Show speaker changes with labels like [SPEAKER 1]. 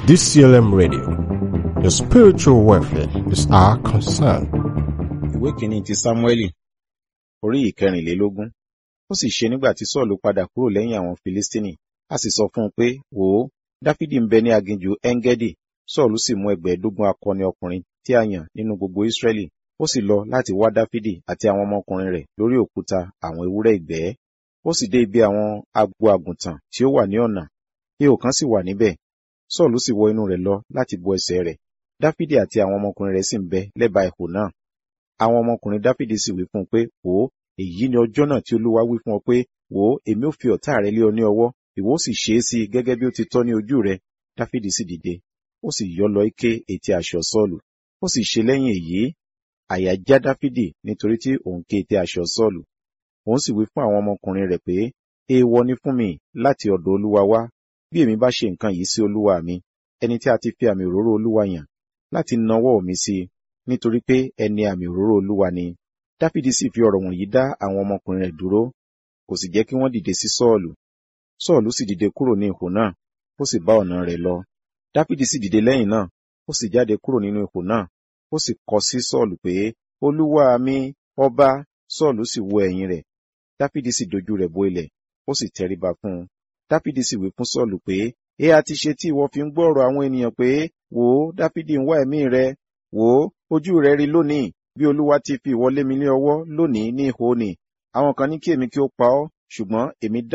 [SPEAKER 1] DCLM Radio. Your spiritual welfare is our concern.
[SPEAKER 2] ìwé kìíní ti sámúẹ́lì orí ìkẹrìnlélógún ó sì ṣe nígbà tí sọ́ọ̀lù padà kúrò lẹ́yìn àwọn filistini a sì sọ fún un pé wò ó dáfídì ń bẹ ní aginjù engedi sọ́ọ̀lù sì mú ẹgbẹ̀ẹ́dógún akọni ọkùnrin tí a yàn nínú gbogbo israẹli ó sì lọ láti wá dáfídì àti àwọn ọmọkùnrin rẹ̀ lórí òkúta àwọn ewúrẹ́ ìgbẹ́ ó sì dé ibi àwọn agbo àgùntàn tí ó wà ní ọ̀nà ihò kan sì wà níbẹ̀ sọ́ọ̀lù sì wọ inú rẹ̀ lọ láti bo ẹsẹ̀ rẹ̀ dáfídì àti àwọn ọmọkùnrin rẹ̀ sì ń bẹ lẹ́bàá ihò náà àwọn ọmọkùnrin dáfídì sì wí fún un pé wò ó èyí ni ọjọ́ náà tí olúwa wí fún ọ pé wò ó èmi ò fi ọ̀tá rẹ lé ọ ní ọwọ́ ìwọ ó sì ṣe é sí i gẹ́gẹ́ bí ó ti tọ́ ní ojú rẹ dáfídì sì dìde ó sì yọ́ lọ ike etí aṣọ sọ́ọ̀lù ó sì ṣe lẹ́yìn èyí àyà já dáfídì nítorí tí òun ké etí aṣọ sọ́ọ̀lù òun sì wí fún àwọn ọmọkùnrin rẹ̀ pé èèwọ̀ ni fún mi láti ọ̀dọ̀ olúwa wá bí èmi bá ṣe nǹkan yìí sí olúwa mi ẹni tí a ti fi àmì òróró olúwa yàn láti nawọ́ mi sí i nítorí pé ẹni àmì òróró olúwa ni dáfídì sì fi ọ̀rọ̀ wọ̀nyí dá àwọn ọmọkùnrin rẹ̀ dúró kò sì jẹ́ kí wọ́n dìde sí sọ́ọ̀lù sọ́ọ̀lù sì dìde kúrò ní ihò náà ó sì bá ọ̀nà rẹ̀ lọ dáfídì sì dìde lẹ́yìn náà ó sì jáde kúrò nínú ihò náà ó sì kọ sí sọ́ọ̀lù pé olúwa mi ọba sọ́ọ̀lù sì wo ẹ̀yìn rẹ̀ dáfídì sì dojú rẹ̀ bo ilẹ̀ ó sì tẹríba fún un dáfídì sì wí fún sọ́ọ̀lù pé ẹ a ti ṣe tí ìwọ fi ń gbọ́ ọ̀rọ̀ àwọn ènìyàn pé wò ó dáfídì ń wá ẹ̀mí rẹ wò ó ojú rẹ rí lónìí bí olúwa ti fi ìwọ lé mi ní ọwọ́ lónìí ní ihò ni àwọn kan ní kí èmi kí ó pa ọ́ ṣùgbọ́n èmi dá